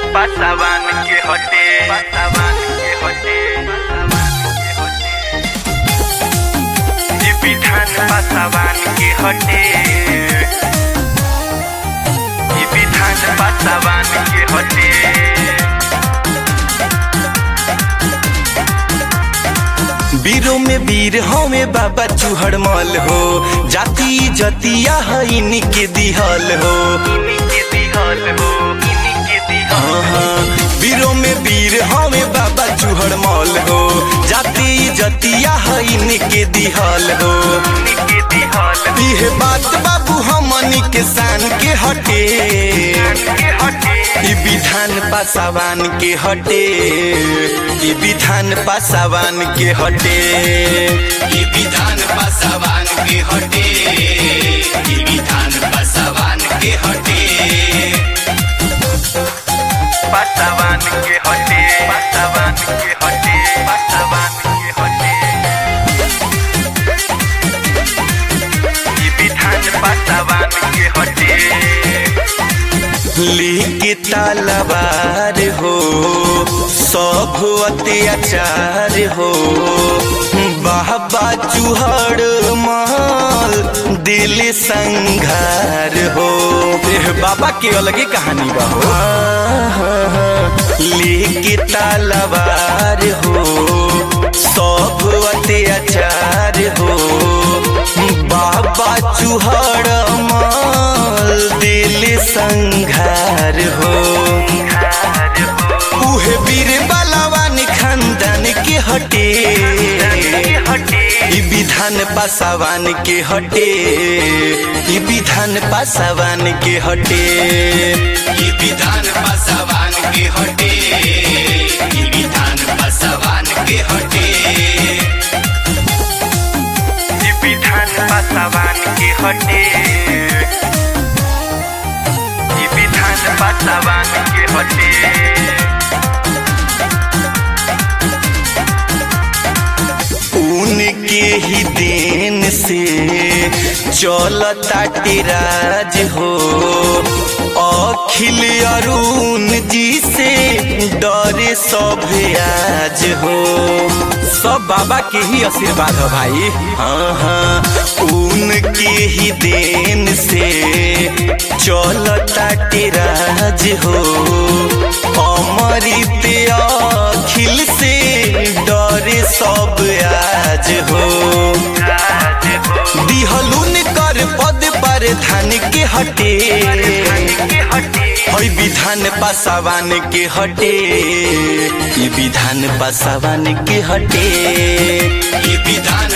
पासावान के हटे पासावान के हटे ये विधान पासावान के हटे ये विधान पासावान के हटे वीरों में वीर हमें बाबा चूहड़ मल हो जाति जतिया है इनके दिहल हो इनके दिहल हो इनके दिहल हाँ, वीरों में वीर हमें बाबा चूहड़ मल हो जाति जतिया है इनके दिहल हो इनके दिहल यह बात बाबू हमनी के शान के हटे के हटे ई विधान पासावान के हटे ई विधान पासावान के हटे ई विधान पासावान के हटे ई विधान पासावान के हटे पासावान के हटे पासावान के हटे पासावान के हटे ये विधान पासावान के हटे लेके तलवार हो सब अत्याचार हो बाबा चूहड़ माल दिल संघार हो एह, बाबा के अलगे कहानी बा हो लेके तलवार हो सब अत्याचार हो बाबा चूहड़ माल दिल संघार हो उहे वीर बलवान खानदान के हटे ई विधान पासावान के हटे ई विधान पासावान के हटे ई विधान पासावान के हटे ई विधान पासावान के हटे ये विधान पासावान के हटे ये विधान पासावान के हटे उनके ही देन से चलता राज हो अखिल अरुण जी से डरे सब आज हो सब बाबा के ही आशीर्वाद हो भाई हाँ हाँ उनके ही देन से चलता राज हो अमृत अखिल से डरे सब आज हो राज हो दिहलुन कर पद पर धान के हटे के हटे हई विधान पासावान के हटे ई विधान पासावान के हटे ई विधान